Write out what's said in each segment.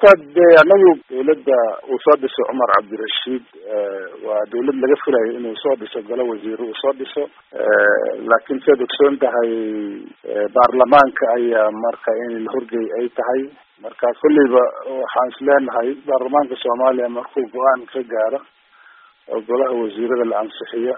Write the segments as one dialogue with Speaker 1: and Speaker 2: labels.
Speaker 1: horta de anagu dawladda uu soo dhiso cumar cabdirashiid waa dawlad laga filayo inuu soo dhiso golo wasiiro uu soo dhiso laakiin siaad ogsoon tahay baarlamaanka ayaa marka in la horgey ay tahay marka kolleyba waxaan is leenahay baarlamaanka soomaaliya markuu go-aan ka gaaro oo golaha wasiirada la ansixiyo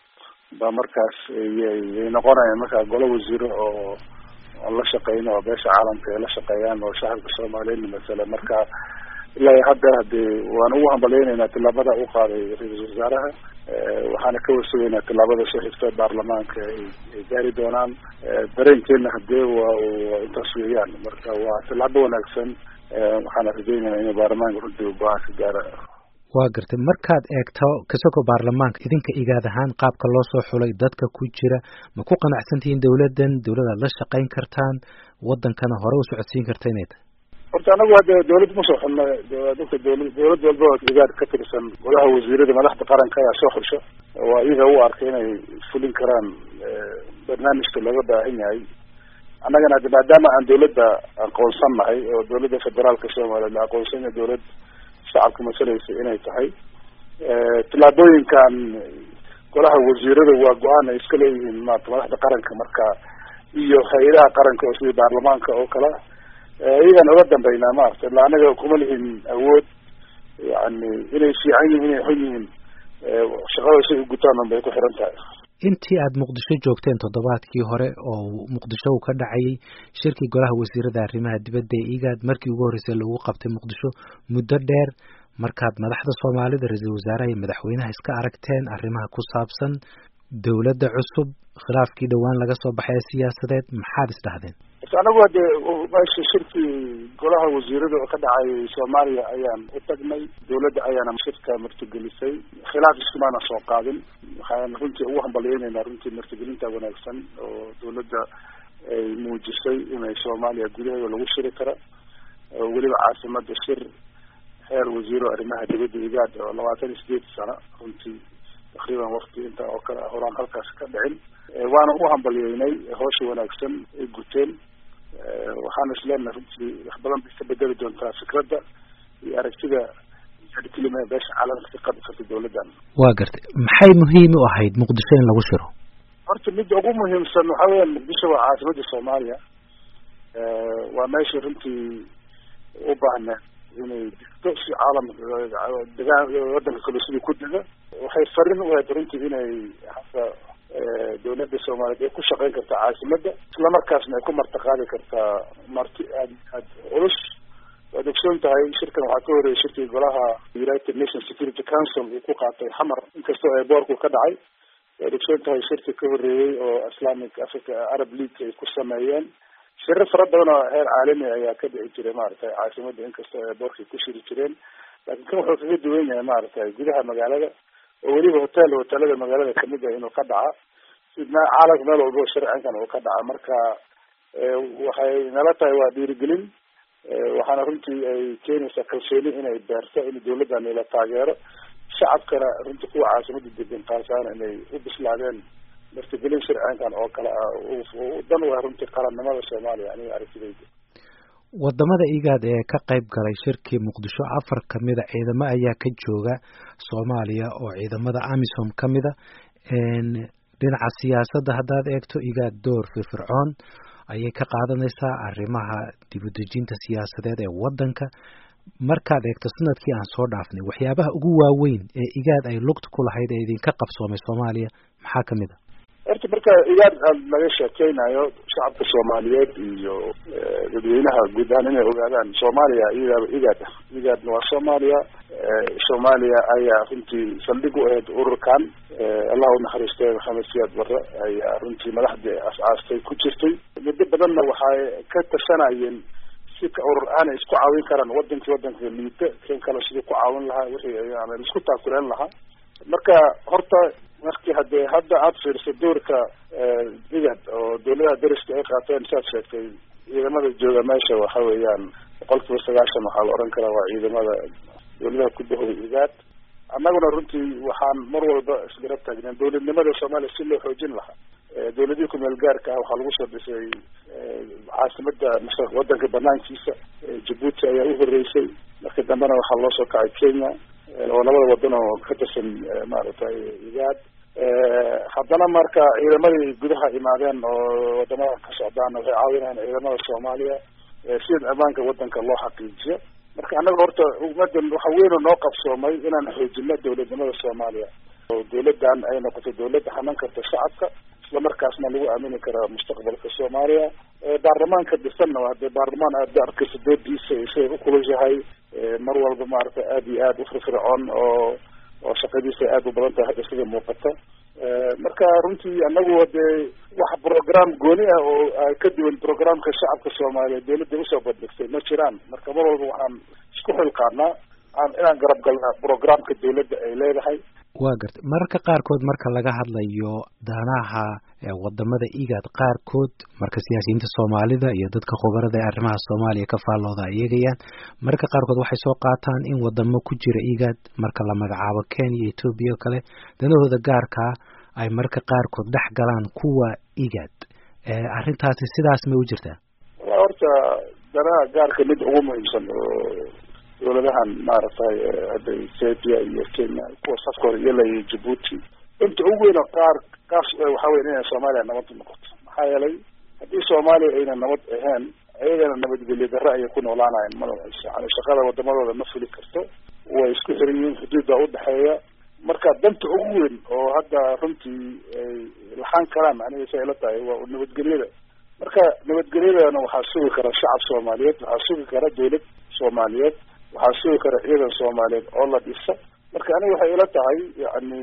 Speaker 1: ba markaas yay noqonayaan markaa golo wasiiro oo aan la shaqeyno oo beesha caalamka ay la shaqeeyaan oo shacabka soomaaliyeedna masale marka ilaa hadda hadee waan ugu hambaleyneynaa tilaabada u qaaday ra-iisul wasaaraha waxaana ka warsugaynaa tilaabada soo xigta baarlamaanka ay gaari doonaan dareenkeena hadee waa intaas weeyaan marka waa tilaabo wanaagsan waxaana rajeyneynaa inuu baarlamaanka runtii go-aan ka gaara
Speaker 2: waa gartay markaad eegto kasoko baarlamaanka idinka igaad ahaan qaabka loo soo xulay dadka ku jira ma ku qanacsantihiin dawladdan dawladaad la shaqayn kartaan wadankana hore u socodsiin karta inay tahay
Speaker 1: horta anagu hadde dawlad ma soo xulna dadka dawla dawlad walba oo igaad ka tirsan golaha wasiirada madaxda qaranka ayaa soo xusha waa iyaga u arkay inay fulin karaan barnaamijka looga baahan yahay annagana hadde maadaama aan dawladda aqoonsan nahay oo dawladda federaalka soomaaliya la aqoonsanya dawlad shacabka masalaysa inay tahay tillaabooyinkan golaha wasiirada waa go-aan ay iska leeyihiin maarata madaxda qaranka marka iyo hay-adaha qaranka oo sidii baarlamaanka oo kale iyagaan oga dambeynaa maarata illa anaga kuma lihin awood yani inay fiican yihin inay xun yihiin shaqada say u gutaan un bay ku xiran tahay
Speaker 2: intii aada muqdisho joogteen toddobaadkii hore oo muqdisho uu ka dhacayay shirkii golaha wasiirada arrimaha dibadda ee igaad markii ugu horreysay lagu qabtay muqdisho muddo dheer markaad madaxda soomaalida ra-iisul wasaaraha iyo madaxweynaha iska aragteen arrimaha ku saabsan dawladda cusub khilaafkii dhowaan laga soo baxay ee siyaasadeed maxaad isdhahdeen
Speaker 1: anagu hadde meesha shirkii golaha wasiirada oo ka dhacay soomaaliya ayaan u tagnay dawladda ayaana shirka martigelisay khilaaf iskumaana soo qaadin waxaan runtii ugu hambalyeynayna runtii martigelinta wanaagsan oo dawladda ay muujisay inay soomaaliya gudaheeda lagu shiri karo oo weliba caasimada shir heer wasiiro arrimaha dibadda igaad oo labaatan iyo sideed sano runtii takriiban wakti inta oo kale horaan halkaas ka dhicin waana u hambalyeynay hawsha wanaagsan ay guteen waxaana isleenahay runtii wax badan bay ka bedeli doontaa fikradda iyo aragtida kelima beesha caalamka ka qabi karta dawladdan
Speaker 2: waa gartay maxay muhiim u ahayd muqdisho in lagu shiro
Speaker 1: horta midda ugu muhiimsan waxa weya muqdisho waa caasimadda soomaaliya waa meesha runtii u baahna inay digto si caalamka degaan wadanka kale sidii ku dega waxay farin u ahayd runtii inay hasa dawladda soomaaliyeed ay ku shaqeyn kartaa caasimadda islamarkaasna ay ku martiqaadi kartaa marti aad aad culus waad ogsoon tahay shirkan waxaa ka horreeyay shirkii golaha united nations security council uu ku qaatay xamar inkastoo eeboorku ka dhacay waad ogsoon tahay shirkii ka horreeyey oo islamic africa arab league ay ku sameeyeen shiro fara badan oo heer caalami ayaa ka dhici jiray maaragtay caasimadda inkastoo eeboorkay ku shiri jireen laakiin kan wuxuu kaga duwan yahay maaragtay gudaha magaalada oo weliba hotel hotelada magaalada kamid ah inuu ka dhaca si caalamka meel walba sharcinkan uu ka dhaca marka waxay nala tahay waa dhiirigelin waxaana runtii ay keenaysaa kalsooni inay beerto in dawladdan ila taageero shacabkana runtii kuwa caasimada degan qaasaan inay u bislaadeen martigelin sharcinkan oo kale ah dan u ah runtii qarannimada soomaaliya aniga aragtidayda
Speaker 2: wadamada igaad ee ka qayb galay shirkii muqdisho afar kamida ciidamo ayaa ka jooga soomaaliya oo ciidamada amisom kamida dhinaca siyaasadda haddaad eegto igaad door firfircoon ayay ka qaadanaysaa arrimaha dibudejinta siyaasadeed ee wadanka markaad eegto sanadkii aan soo dhaafnay waxyaabaha ugu waaweyn ee igaad ay lugta ku lahayd ee idinka qabsoomay soomaaliya maxaa kamid a
Speaker 1: horta marka igaad laga sheekeynayo shacabka soomaaliyeed iyo dadweynaha guud ahaan inay ogaadaan soomaaliya iyadaaba igaad ah igaadna waa soomaaliya soomaaliya ayaa runtii saldhig u ahayd ururkan allah unaxariistay maxamed siyaad barre ayaa runtii madaxdii as-aastay ku jirtay muddo badanna waxay ka tashanayeen si ka urur aanay isku caawin karaan wadankii wadanka liita kan kale sidii ku caawin lahaa wixii yani isku taakuleen lahaa marka horta markii hadee hadda aada fiirso doorka igad oo dawladaha dariska ay qaateen saad sheegtay ciidamada jooga meesha waxa weeyaan boqol kiiba sagaashan waxaa la oran karaa waa ciidamada dawladaha ku dahooda igaad annaguna runtii waxaan mar walba isgarab taagneen dawladnimada soomaaliya si loo xoojin lahaa dawladihii kumeel gaarka ah waxaa lagu soo dhisay caasimada wadanka banaankiisa jabuuti ayaa u horeysay markii dambena waxaa loo soo kacay kenya oo labada wadan oo ka tirsan maaragtay igaad haddana marka ciidamadii gudaha imaadeen oo wadamada ka socdaan waxay caawinayaan ciidamada soomaaliya sida ammaanka wadanka loo xaqiijiyo marka annaga horta ummadan waxa weyn oo noo qabsoomay inaan xoojino dawladnimada soomaaliya oo dawladdan ay noqoto dawlad hanan karta shacabka islamarkaasna lagu aamini kara mustaqbalka soomaaliya baarlamaanka dhisanna hadee baarlamaan aad arkaysa doodiisa siday ukulushahay mar walba maaragtay aada iyo aada ufirfircoon oo oo shaqadiisa aada u badan tahay hadda sida muuqata marka runtii anagu dee wax program gooni ah oo ka duwan programka shacabka soomaaliyeed dawladda usoo bandhigtay ma jiraan marka mar walba waxaan isku xilqaanaa aan inaan garab galnaa programka dawladda ay leedahay
Speaker 2: waa gartay mararka qaarkood marka laga hadlayo danaha wadamada igaad qaarkood marka siyaasiyiinta soomaalida iyo dadka khubarada ee arrimaha soomaaliya ka faallooda ay eegayaan mararka qaarkood waxay soo qaataan in wadamo ku jira igaad marka la magacaabo kenya iyo etoobiya o kale danahooda gaarkaa ay mararka qaarkood dhex galaan kuwa igaad arrintaasi sidaas may u jirtaa
Speaker 1: wa horta danaha gaarka mid ugu muhiimsan oo dawladahan maaragtay hadda ethiopia iyo kenya kuwa safka hore yala iyo jabuuti inta ugu weyn oo qaar kaas waxa weya inay soomaaliya nabad noqoto maxaa yeelay haddii soomaaliya ayna nabad ahayn ayagana nabadgelyo darre ayay ku noolaanayan ma yani shaqada wadamadooda ma fuli karto way isku xiran yihiin xuduudda udhexeeya marka danta ugu weyn oo hadda runtii ay laxaan karaan aniga sa ila tahay waa nabadgelyada marka nabadgelyadana waxaa sugi kara shacab soomaaliyeed waxaa sugi kara dawlad soomaaliyeed waxaa sugi kara ciidan soomaaliyeed oo la dhisa marka aniga waxay ila tahay yani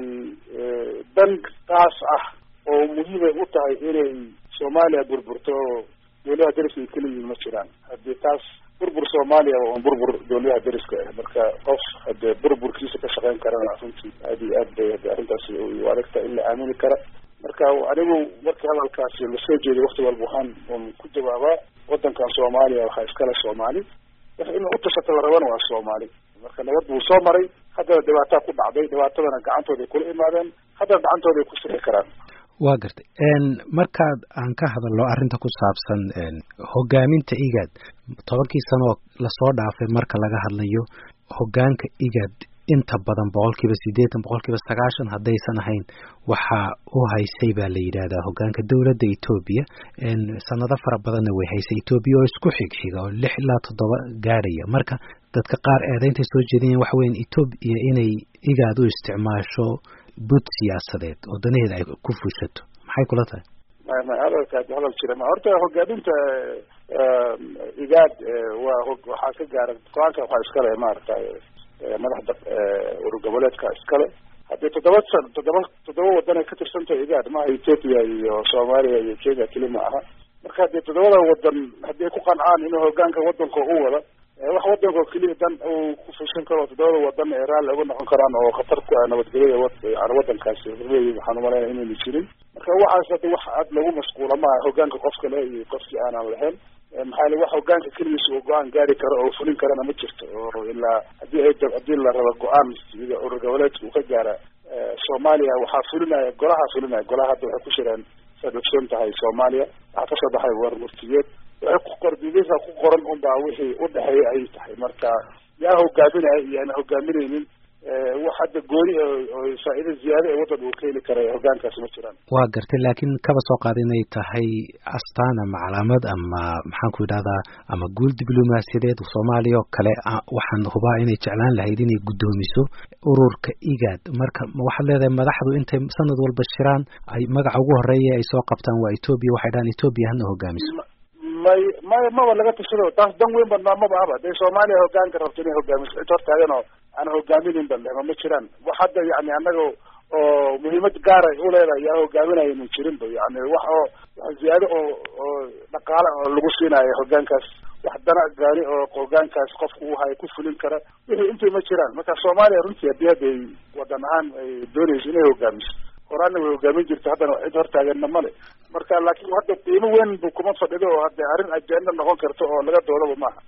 Speaker 1: dan taas ah oo muhiimay u tahay inay soomaaliya burburto dawladaha dariska ay kala yihiin ma jiraan haddii taas burbur soomaaliya waa un burbur dawladaha dariska ah marka qof hadee burburkiisa ka shaqeyn karana runtii aada iyo aad bay hade arrintaasi u adagta in la aamini kara marka anigu markii hadalkaasi lasoo jeeday wakti walba waxaan un ku jawaabaa wadankan soomaaliya waxaa iskale soomaali wax in utashata la rabana waa soomaali marka nabad buu soo maray haddana dhibaataa ku dhacday dhibaatadana gacantooda ay kula imaadeen haddana gacantooda ay ku sixi karaan
Speaker 2: waa gartay markaad aan ka hadalno arrinta ku saabsan hogaaminta igaad tobankii sano oo lasoo dhaafay marka laga hadlayo hogaanka igaad inta badan boqolkiiba siddeetan boqolkiiba sagaashan haddaysan ahayn waxaa u haysay baa la yidhaahdaa hogaanka dowladda etoobiya sanado fara badanna way haysay etoobiya oo isku xigxiga oo lix ilaa toddoba gaadhaya marka dadka qaar eedayntay soo jeedinayaan waxa weyan etoobiya inay igaad u isticmaasho bud siyaasadeed oo danaheeda ay ku fushato maxay kula tahay
Speaker 1: ma hadalkaas hadal jira ma horta hogaaminta igaad waa waxaa ka gaara go-aanka waxaa iskale maaragtay madaxda urur goboleedka iskale haddii toddoba san toddoba toddoba wadan ay ka tirsantahay igaad maaha ethoopia iyo soomaaliya iyo kenya keli ma aha marka haddii toddobada wadan haddii ay ku qancaan inuu hogaanka wadanka u wada wax wadanka keliya dan uu ku fushin karo toddobada wadan ee raalli uga noqon karaan oo khatar ku ah nabadgelyada yani wadankaasi horleeyi waxaan umalaynaya inayna jirin marka waxaas hadda wax aad lagu mashquula maaha hogaanka qofka le iyo qofkii aanan lahayn maxaa yele wax hogaanka keligiisa uu go-aan gaari karo oo fulin karana ma jirto oo ilaa hadii ay haddii la rabo go-aan sida urur goboleedka uu ka gaara soomaaliya waxaa fulinaya golaha fulinaya golaha hadda waxay ku jiraan saad ogsoon tahay soomaaliya waxaa kasoo baxay war murtiyeed waxay ku qor didasa ku qoran unbaa wixii udhexeeya ayay tahay marka yaa hogaaminaya iyo aan hogaaminaynin wax hadda gooni oo faa'iida ziyaado ee waddan uu ka heli kara hogaankaasi ma jiraan
Speaker 2: waa gartay laakiin kaba soo qaada inay tahay astaan ama calaamad ama maxaan ku idhahdaa ama guul diblomaasiyadeed soomaaliya oo kale waxaan hubaa inay jeclaan lahayd inay guddoomiso ururka igaad marka waxaad leedahay madaxdu intay sanad walba shiraan ay magaca ugu horeeya ay soo qabtaan waa etoobiya waxay dhahaan etoobiya hana hogaamiso
Speaker 1: may may maba laga tashado taas dan weyn badnaa maba aba dee soomaaliya hogaanka rabto inay hogaamiso cid hortaagan oo aan hogaaminin balema ma jiraan wax hadda yani annaga oo muhiimad gaara uleedahay yaa hogaaminaynan jirinba yani wax oo wax ziyaado oo oo dhaqaale oo lagu siinayo hogaankaas wax dana gaari oo hogaankaas qofka u hayo ku fulin kara wixii intay ma jiraan marka soomaaliya runtii haddii hadda ay wadan ahaan ay doonayso inay hogaamiso horaana way hogaamin jirta haddana cid hortaaganna male marka laakiin hadda qiimo weyn bu kuma fadhido oo hadda arrin ajenda noqon karta oo laga doodaba maaha